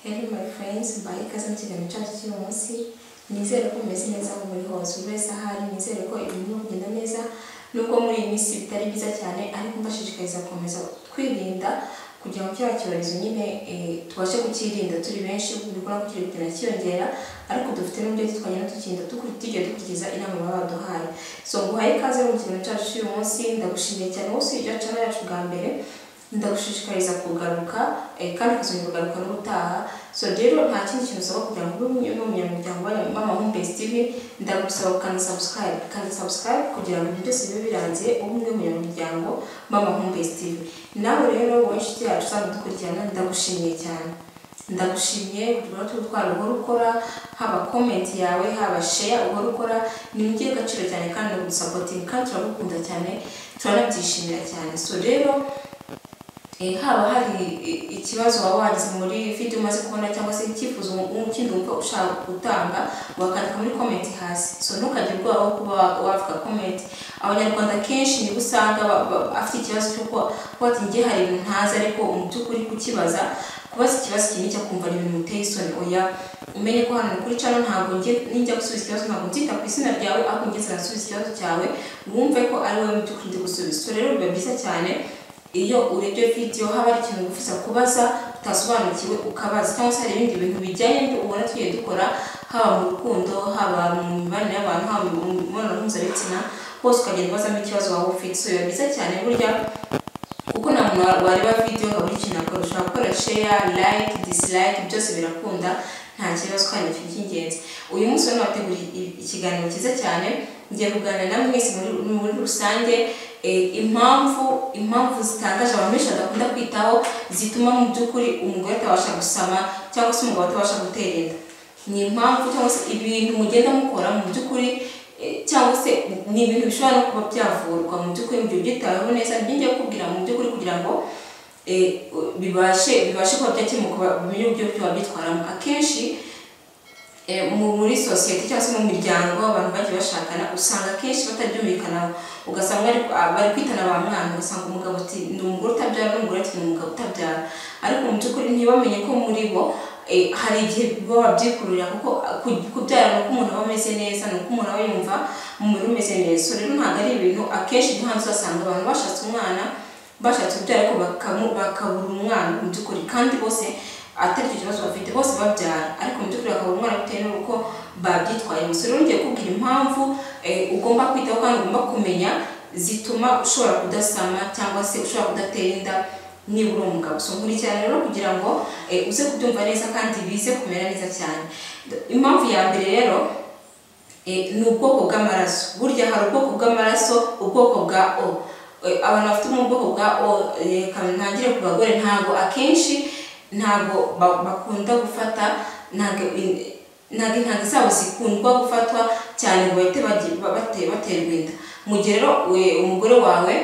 Hello my friends, mbahe ikaze mu kiganiro cyacu cy'uyu munsi, nizere ko mumeze neza aho muri hose, buri wese aho ari, nizere ko ibintu birimo kugenda neza, nubwo muri iyi minsi bitari byiza cyane, ariko mbashishikariza gukomeza kwirinda kugira ngo kiriya cyorezo nyine eh, tubashe kukirinda turi benshi, bikora ko kiri kugenda cyiyongera, ariko dufite n'uburyo ki twagenda tukirinda dukuri- tugiye dukurikiza inama baba baduhaye. So nguhaye ikaze mu kiganiro cyacu cy'uyu munsi, ndagushimiye cyane wowe usibye channel yacu bwa mbere, ndagushishikariza kugaruka eh, kandi ukazongera kugaruka n'ubutaha so rero nta kindi kintu usaba kugira ngo ube umwe mu banyamuryango b'amahumbezi tv ndagusaba kanda subscribe kanda subscribe kugira ngo ibintu byose bibe birangiye ube umwe mu banyamuryango b'amahumbezi tv nawe rero wowe inshuti yacu usanga dukurikirana ndagushimiye cyane ndagushimiye utubara tw'ubutwara uhora ukora haba komenti yawe haba sheya uhora ukora ni iby'agaciro cyane kandi ndagusapotinga kandi turagukunda cyane turanabyishimira cyane so rero Eh, haba hari i- ikibazo waba wagize muri video umaze kubona cyangwa se icyifuzo ukindi wumva ushaka gutanga wakandika muri comment hasi so ntukagire ubwoba bwo kuba wa- wavuga comment abanyarwanda kenshi niba usanga ba- ba- afite ikibazo cy'uko kuba ati njye hari ibintu ntazi ariko mu by'ukuri kukibaza kubaza ikibazo kinini cyakumva ni ibintu biteye isoni oya umenye ko hano kuri cano ntabwo njye nijya gusubiza ikibazo ntabwo nzita ku izina ryawe ahubwo njye nzanasubiza ikibazo cyawe wumve ko ari wowe mu by'ukuri ndi gusubiza so rero biba byiza cyane iyo urebye video haba hari ikintu wifuza kubaza utasobanukiwe ukabaza cyangwa se hari ibindi bintu bijyanye n'ibyo ubona tugiye dukora haba mu rukundo haba mu mibanire y'abantu haba mu mibonano mpuzabitsina hose ukagenda ubazamo ikibazo waba ufite so biba byiza cyane burya kuko nta muntu wa- wareba video ngo abure ikintu akora ushobora gukora share like dislike byose birakunda nta kibazo kandi ni ikintu cy'ingenzi uyu munsi rero nabateguriye i- ikiganiro cyiza cyane ngiye kuganira na mwese muri, muri rusange eh, impamvu impamvu zitangaje abantu benshi badakunda kwitaho zituma mu by'ukuri umugore atabasha gusama cyangwa se umugabo atabasha gutera inda ni impamvu cyangwa se ibintu mugenda mukora mu by'ukuri eh, cyangwa se ni ibintu bishobora no kuba byavurwa mu by'ukuri mu gihe ubyitayeho neza nibyo ngiye kubwira mu by'ukuri kugira ngo eh, bibashe bibashe kuba byakemuka bimenye uburyo ki wabyitwaramo akenshi eh, mu- muri sosiyete cyangwa se mu miryango abantu bagiye bashakana usanga akenshi batabyumvikanaho ugasanga bari ah, bari kwitana ba mwana ugasanga umugabo ati ni umugore utabyara n'umugore ati ni umugabo utabyara ariko mu by'ukuri ntibamenye ko muri bo eh, hari igihe baba babyikururira kuko ah, ku- kubyara ni uko umuntu aba ameze neza ni uko umuntu aba yumva umubiri umeze neza so rero ntabwo ari ibintu akenshi nta hanze usanga abantu bashatse umwana bashatse kubyara ariko bakamu- bakabura umwana mu by'ukuri kandi bose atari icyo kibazo bafite bose babyara ariko mu by'ukuri bakabura umwana bitewe n'uko babyitwayemo so rero ngiye kubwira impamvu eh, ugomba kwitaho kandi ugomba kumenya zituma ushobora kudasama cyangwa se ushobora kudatera inda niba uri umugabo so nkurikirana rero kugira ngo eh, uze kubyumva neza kandi bize kumera neza cyane impamvu ya mbere rero Eh, ni ubwoko bw'amaraso burya hari ubwoko bw'amaraso ubwoko bwa o Eh, abantu bafite mu bwoko bwa o eh, reka ntangire ku bagore ntabwo akenshi ntabwo ba- bakunda gufata ntabwo in- ntabwo intanga zabo zikundwa gufatwa cyane ngo bahite bagi- ba- bate- baterwa inda mu gihe rero we- umugore wawe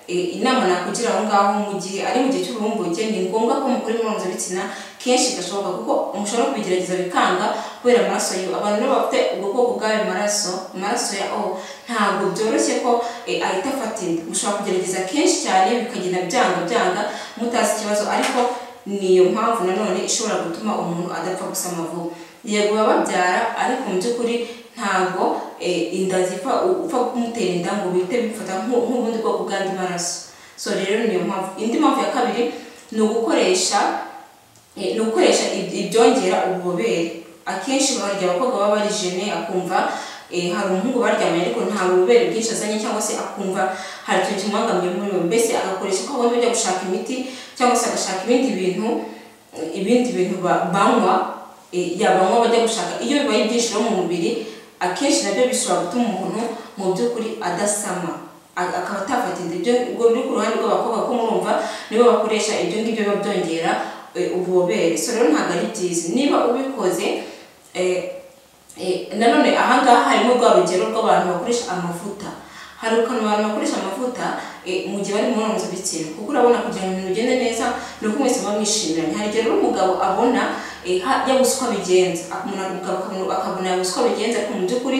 eh, inama nakugira aho ngaho mu gihe ari mu gihe cy'uburumbuke ni ngombwa ko mukora imibonano bitsina kenshi gashoboka kuko mushobora kubigerageza bikanga kubera amaraso yiwe abantu rero bafite ubwo bwoko bw'ayo maraso amaraso ya o ntabwo byoroshye ko eh, ahita afata inda mushobora kugerageza kenshi cyane bikagenda byanga byanga mutazi ikibazo ariko niyo mpamvu nanone ishobora gutuma umuntu adapfa gusama vuba yego baba babyara ariko mu by'ukuri ntabwo eh, inda zipfa upfa kumutera inda ngo bihite bifata nk'u- nk'ubundi bwoko bw'andi maraso so rero niyo mpamvu indi mpamvu ya kabiri ni ugukoresha Eh, ni ugukoresha ib- ibyongera ububobere akenshi barya abakobwa baba bari jene akumva eh, hari umuhungu baryamanye ariko nta bubobere bwinshi azanye cyangwa se akumva hari ikintu kimubangamiye muri we mbese agakoresha ko abona ajya gushaka imiti cyangwa se agashaka ibindi bintu eh, ibindi bintu ba- banywa eh, yabanywa bajya gushaka iyo bibaye byinshi rero mu mubiri akenshi nabyo bishobora gutuma umuntu mu by'ukuri adasama a- akaba atafata inda ibyo ubwo biri ku ruhande rw'abakobwa ko murumva nibo bakoresha ibyo ngibyo biba byongera eh, ububobere so rero ntabwo ari byiza niba ubikoze eh, Eh, nanone ahangaha harimo rwa rugero rw'abantu bakoresha amavuta hari ukuntu abantu bakoresha amavuta eh, mu gihe bari mu mibonano mpuzabitsina kuko urabona kugira ngo ibintu bigende neza ni uko mwese muba mwishiranye hari igihe rero umugabo abona eh, ha- yabuze uko abigenza umuntu umugabo akabona- akabona yabuze uko abigenza ariko mu by'ukuri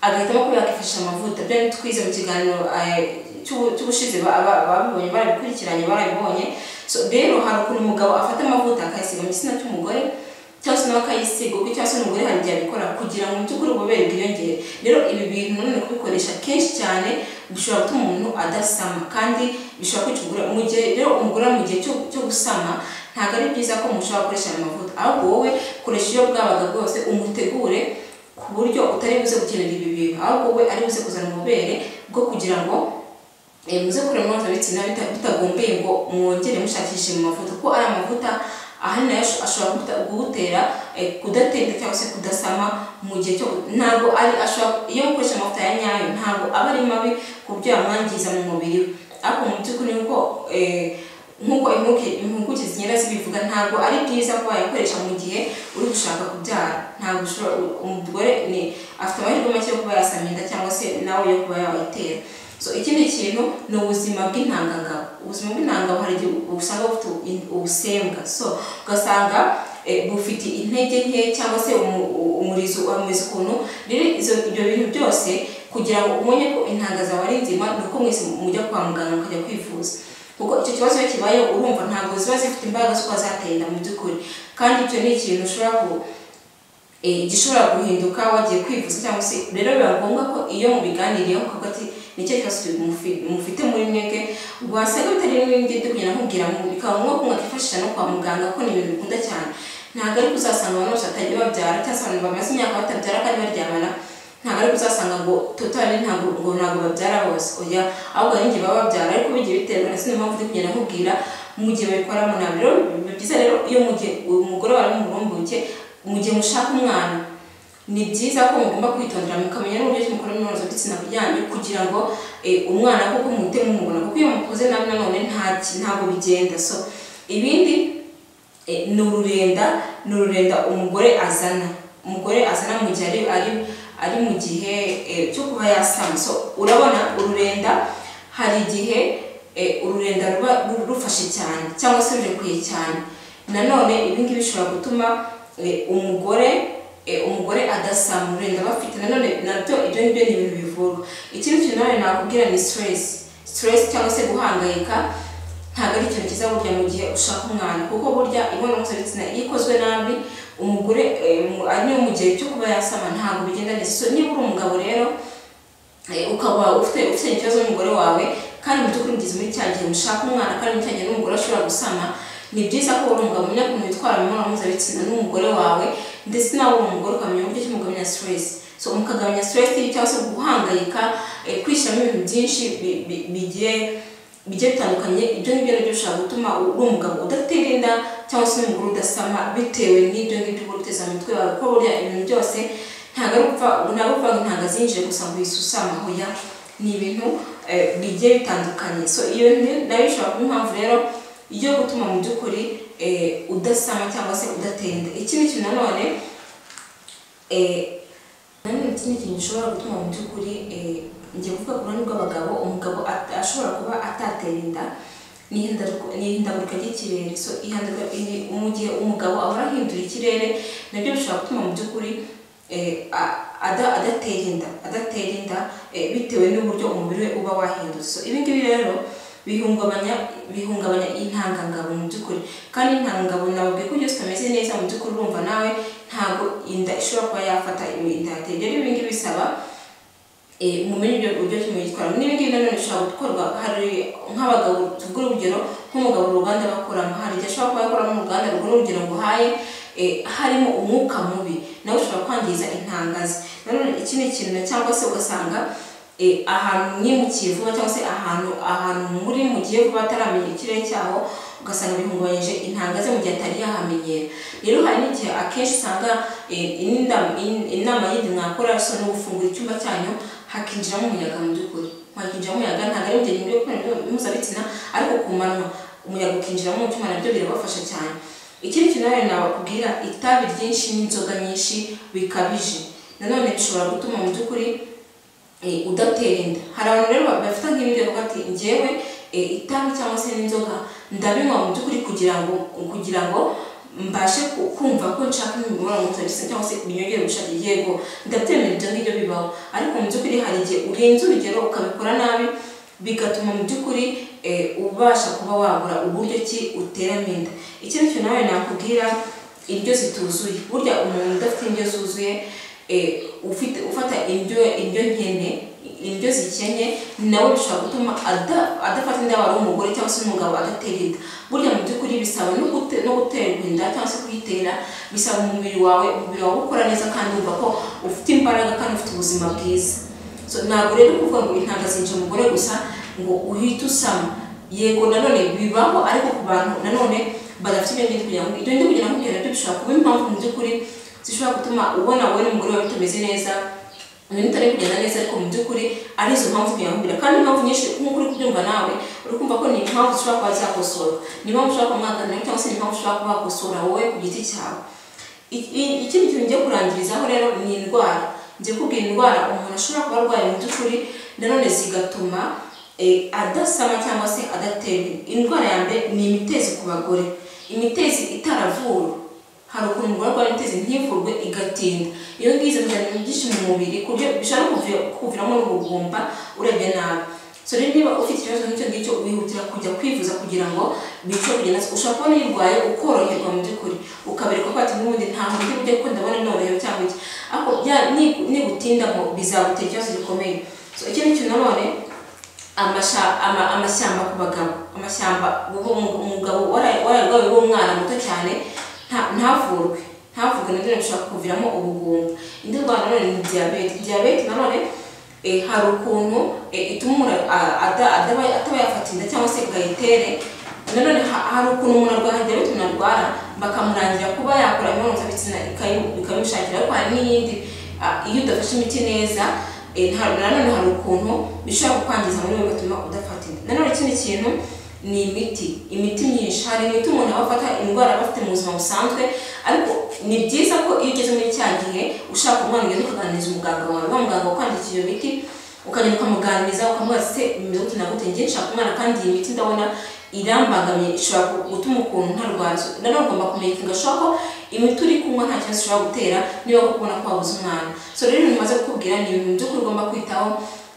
agahitamo kuba yakifashisha amavuta byo ni twize mu kiganiro eh, cy'ubu- cy'ubushize ba- ba- babibonye barabikurikiranye barabibonye so rero hari ukuntu umugabo afata amavuta akayasiga mu gitsina cy'umugore cyangwa se nawe akayisiga kuko cyangwa se umugore hari igihe abikora kugira ngo mu by'ukuri ububobere bwiyongere rero ibi bintu nanone kubikoresha kenshi cyane bishobora gutuma umuntu adasama kandi bishobora kwica umugore mu gihe rero umugore ari mu gihe cyo cyo gusama ntabwo ari byiza ko mushobora gukoresha ayo mavuta ahubwo wowe koresha iyo bwabaga bwose umutegure ku buryo utari buze gukenera ibi bintu ahubwo we ari buze kuzana ububobere bwo kugira ngo eh, muze kureba mpuzabitsina bitagombeye ngo mwongere mushakishe mu mavuta kuko ari amavuta ahanini nayo ashobora kuguta- kugutera eh, kudateka cyangwa se kudasama mu gihe cyo ntabwo ari ashobora iyo ukoresha amavuta ya nyayo ntabwo aba ari mabi ku buryo yamwangiza mu mubiri we ariko mu by'ukuri ni uko eh, nk'uko impuguke- impuguke zigenda zibivuga ntabwo ari byiza ko wayakoresha mu gihe uri gushaka kubyara ntabwo ushobora umugore ni afite amahirwe make yo kuba yasama inda cyangwa se nawe yo kuba yawayitera so ikindi kintu ni ubuzima bw'intangangabo ubuzima bw'intangangabo hari igihe usanga bufite in- ubusembwa so ugasanga eh, bufite intege nke cyangwa se umu- u- umurizo wameze ukuntu rero izo- ibyo bintu byose kugira ngo umenye ko intanga zawe ari nzima ni uko mwese mujya kwa muganga mukajya kwivuza kuko icyo kibazo iyo kibaye urumva ntabwo ziba zifite imbaraga zo kuba zatera inda mu by'ukuri kandi icyo ni ikintu ushobora ku eh, gishobora guhinduka wagiye kwivuza cyangwa se rero biba ngombwa ko iyo mubiganiriyeho ukavuga ati nicyo kibazo mufi- mufite muri mwebwe wasanga bitari rimwe ngende kugenda nkubwira ngo bikaba ngombwa ko mwakifashisha no kwa muganga ko ni ibintu bikunda cyane ntabwo ari kuzasanga abantu bose batagiye babyara cyangwa se abantu bamaze imyaka batabyara kandi baryamana ntabwo ari kuzasanga ngo totali ntabwo ngo ntabwo babyara bose oya ahubwo hari igihe baba babyara ariko bigiye biterwa na sinema mpamvu ndi kugenda nkubwira mu gihe babikoramo ntabwo rero biba byiza rero iyo mu gihe uyu mugore wari mu burumbuke mu gihe mushaka umwana ni byiza ko mugomba kwitondera mukamenya n'uburyo ki mukora imibonano mpuzabitsina byanyu kugira ngo eh, umwana kuko muhite mumubona kuko iyo mukuze nabi nanone nta ki- ntabwo bigenda so ibindi eh, ni ururenda ni ururenda umugore azana umugore azana mu gihe ari ari, ari mu gihe eh, cyo kuba yasama so urabona ururenda hari igihe eh, ururenda ruba ru- rufashe cyane cyangwa se rurekuye cyane nanone ibi ngibi bishobora gutuma eh, umugore eh, umugore adasama ururenda aba afite nanone nabyo ibyo ni byo ni ibintu bivurwa ikindi kintu nanone nakubwira ni stress stress cyangwa se guhangayika ntabwo ari ikintu cyiza burya mu gihe ushaka umwana kuko burya imibonano mpuzabitsina iyo ikozwe nabi umugore eh, mu- ari niyo mu gihe cyo kuba yasama ntabwo bigenda neza so niba uri umugabo rero Eh, ukaba ufite ufite ikibazo n'umugore wawe kandi mu by'ukuri ugeze muri cya gihe mushaka umwana kandi muri cya gihe n'umugore ashobora gusama ni byiza ko uri umugabo umenya ukuntu witwara mu mibonano mpuzabitsina n'umugore wawe ndetse nawe uri umugore ukamenya uburyo ki mugabanya stress so mukagabanya stress cyangwa se guhangayika eh, kwishyiramo ibintu byinshi bi- bi- bigiye bigiye bitandukanye ibyo ngibyo nabyo bishobora gutuma uri umugabo udatera inda cyangwa se n'umugore udasama bitewe n'ibyo ngibyo uba uteze mu mutwe wawe kuko burya ibintu byose ntabwo ari upfa ntabwo upfa ngo intanga zinjire gusa ngo uyisuse amahoya ni ibintu eh, bigiye bitandukanye so iyo ni- nayo ishobora kuba impamvu rero yo gutuma mu by'ukuri eh, udasama cyangwa se udatera inda ikindi kintu nanone eh, nanone ikindi kintu gishobora gutuma mu by'ukuri eh, njye kuvuga ku ruhande rw'abagabo umugabo at- ashobora kuba atatera inda ni ihindaruka- ni ihindagurika ry'ikirere so ihindagurika- ihi- mu gihe umugabo ahora ahindura ikirere nabyo bishobora gutuma mu by'ukuri eh, a- ada- adatera inda adatera inda eh, bitewe n'uburyo umubiri we uba wahindutse so ibi ngibi rero bihungabanya bihungabanya intangangabo mu by'ukuri kandi intangangabo nababwiye ko byose bitameze neza mu by'ukuri urumva nawe ntabwo inda ishobora kuba yafata inda yateye rero ibi ngibi bisaba eh, mumenye ibyo buryo kimuyitwaramo n'ibingibi nanone bishobora gukorwa hari nk'abagabo tuvuge urugero nk'umugabo uruganda bakoramo hari igihe ashobora kuba yakoramo uruganda rugura urugero nguhaye eh, harimo umwuka mubi nawe ushobora kwangiza intangazi nanone ikindi kintu cyangwa se ugasanga eh, ahantu mwimukiye vuba cyangwa se ahantu ahantu muri mugiye vuba ataramenya ikirere cyaho ugasanga bihungabanyije intanga ze mu gihe atari yahamenyera rero hari n'igihe akenshi usanga eh, inda- in- inama yindi mwakora so no gufungura icyumba cyanyu hakinjiramo umuyaga mu by'ukuri hakinjiramo umuyaga ntabwo ari mu gihe cyo kubonana mpuzabitsina ariko ku manywa umuyaga ukinjiramo mu cyuma nabyo birabafasha cyane ikindi kintu nanone nabakubwira itabi ryinshi n'inzoga nyinshi bikabije nanone bishobora gutuma mu by'ukuri eh, udatera inda hari abantu rero bafite nk'ibindi bavuga ati njyewe eh, itabi cyangwa se n'inzoga ndabinywa mu by'ukuri kugira ngo kugira ngo mbashe ku- kumva ko nshaka imibonano mpuzabitsina cyangwa se binyongere ubushake yego ndabyemera ibyo ngibyo bibaho ariko mu by'ukuri hari igihe urenze urugero ukabikora nabi bigatuma mu by'ukuri eh, ubasha kuba wabura uburyo ki uteramo inda ikindi kintu nawe nakubwira indyo zituzuye burya umuntu udafite indyo zuzuye eh, ufite ufata indyo indyo nkene indyo zikennye nawe bishobora gutuma ada- adafata inda wari umugore cyangwa se umugabo adatera inda burya mu by'ukuri bisaba no gute- no guterwa inda cyangwa se kuyitera bisaba umubiri wawe umubiri wawe gukora neza kandi wumva ko ufite imbaraga kandi ufite ubuzima bwiza so ntabwo rero kuvuga ngo intangazinje umugore gusa ngo uhite usama yego nanone bibaho ariko ku bantu nanone badafite ibyo ngibyo kugira ngo ibyo ngibyo kugira ngo nabyo bishobora kuba impamvu mu by'ukuri zishobora gutuma ubona wowe n'umugore wawe bitameze neza ibintu utari kugenda neza ariko mu by'ukuri ari izo mpamvu biyambira kandi impamvu nyinshi nk'uko uri kubyumva nawe uri kumva ko ni impamvu ushobora kuba zakosorwa ni impamvu ushobora kuba mwaganira cyangwa se ni impamvu ushobora kuba wakosora wowe ku giti cyawe I- i- ikindi kintu ngiye kurangirizaho rero ni indwara ngiye kubwira indwara umuntu ashobora kuba arwaye mu by'ukuri nanone zigatuma eh, adasama cyangwa se adaterwa indwara ya mbere ni imitezi ku bagore imitezi itaravuwe hari ukuntu umugore arwara imitezi ntivurwe igatinda iyo ngizo bizana byinshi mu mubiri ku buryo bishobora kuvi- kukuviramo n'ubugumba urebye nabi so rero niba ufite ikibazo nk'icyo ngicyo wihutira kujya kwivuza kugira ngo bice kugenda ushobora kuba nirwaye ukoroherwa mu by'ukuri ukabereka ko ati n'ubundi nta buryo bujya kuko ndabona norohewe cyangwa iki ariko bya- ni- nibutindamo bizagutera ikibazo gikomeye so ikindi kintu nanone amasha- ama- amashyamba ku bagabo amashyamba ubu umu- umugabo wara- wararwaye w'umwana muto cyane nta- ntavurwe ntavurwe na none bishobora kuviramo ubugumba indi ndwara nanone ni diyabete diyabete nanone eh, hari ukuntu eh, ituma umuntu a- ada- adaba- ataba yafata inda cyangwa se ngo ayitere nanone ha- hari ukuntu umuntu arwara diyabete umuntu arwara bakamurangira kuba yakora imibonano mpuzabitsina ikayi- ikabimushakira ariko hari n'iyindi ah, iyo udafashe imiti neza eh, nta- nanone hari ukuntu bishobora kukwangiza muri wowe bigatuma udafata inda nanone ikindi kintu ni imiti imiti myinshi hari imiti umuntu aba afata indwara aba afite mu buzima busanzwe ariko ni byiza ko iyo ugeze muri cya gihe ushaka umwana ugenda ukaganiriza umuganga wawe wa muganga ukwandikiye iyo miti ukagenda ukamuganiriza ukamubaza se bimeze gute na gute njye nshaka umwana kandi iyi miti ndabona irambangamiye ishobora gutuma ukuntu ntarwara So, nanone ugomba kumenya gashobora ko imiti uri kunywa nta kibazo ushobora gutera niba koko ubona ko wabuze umwana so rero ibintu maze kukubwira ni ibintu by'ukuri ugomba kwitaho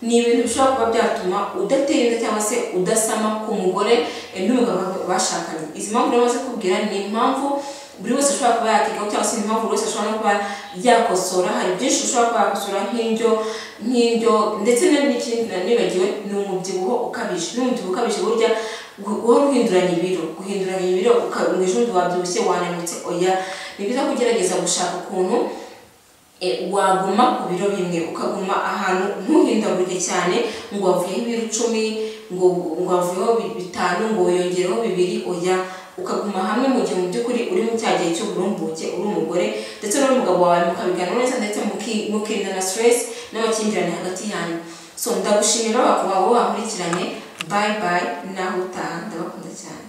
ni ibintu bishobora kuba byatuma udatera inda cyangwa se udasama ku mugore eh, n'umugabo bashakanye izi mpamvu rero maze kubwira ni impamvu buri wese ashobora kuba yakigaho cyangwa se ni impamvu buri wese ashobora no kuba yakosora hari byinshi ushobora kuba yakosora nk'indyo nk'indyo ndetse n'ikindi nibagiwe ni umubyibuho ukabije n'umubyibuho ukabije burya gu- guhora uhinduranya ibiro guhinduranya ibiro uka- mu ejo bundi wabyibushye wananutse oya ni byiza ko ugerageza gushaka ukuntu eh, waguma ku biro bimwe ukaguma ahantu ntuhindagurike cyane ngo wavuyeho ibiro icumi ngo ngo wavuyeho bi- bitanu ngo wiyongereho bibiri oya ukaguma hamwe mu gihe mu by'ukuri uri mu cya gihe cy'uburumbuke uri umugore ndetse n'umugabo wawe mukabiganira neza ndetse muki- mukirinda na stress n'amakimbirane hagati yanyu so ndagushimira bakaba wowe wankurikiranye bayi bayi naho utaha ndabakunda cyane